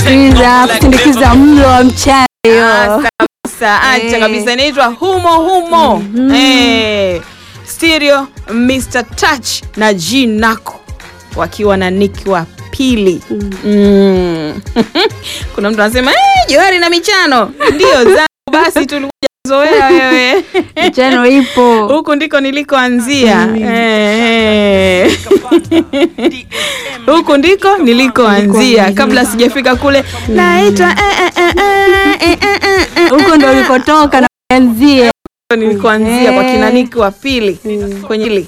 Sindikiza kusindikiza mlo wa mchana hiyo. Kabisa, acha Eh. kabisa, inaitwa humo humo eh, stereo Mr Touch na G Nako wakiwa na Nick wa pili mm. Kuna mtu anasema eh, Johari na michano ndio zangu, basi tulikuja zoea wewe Mchano ipo. huku ndiko nilikoanzia eh, eh. huku ndiko nilikoanzia kabla sijafika kule naitwa eh, eh, eh, eh, eh, eh, eh, eh. Huko ndo ulikotoka na kuanzia. nilikoanzia kwa kina Niki wa pili kwenye hili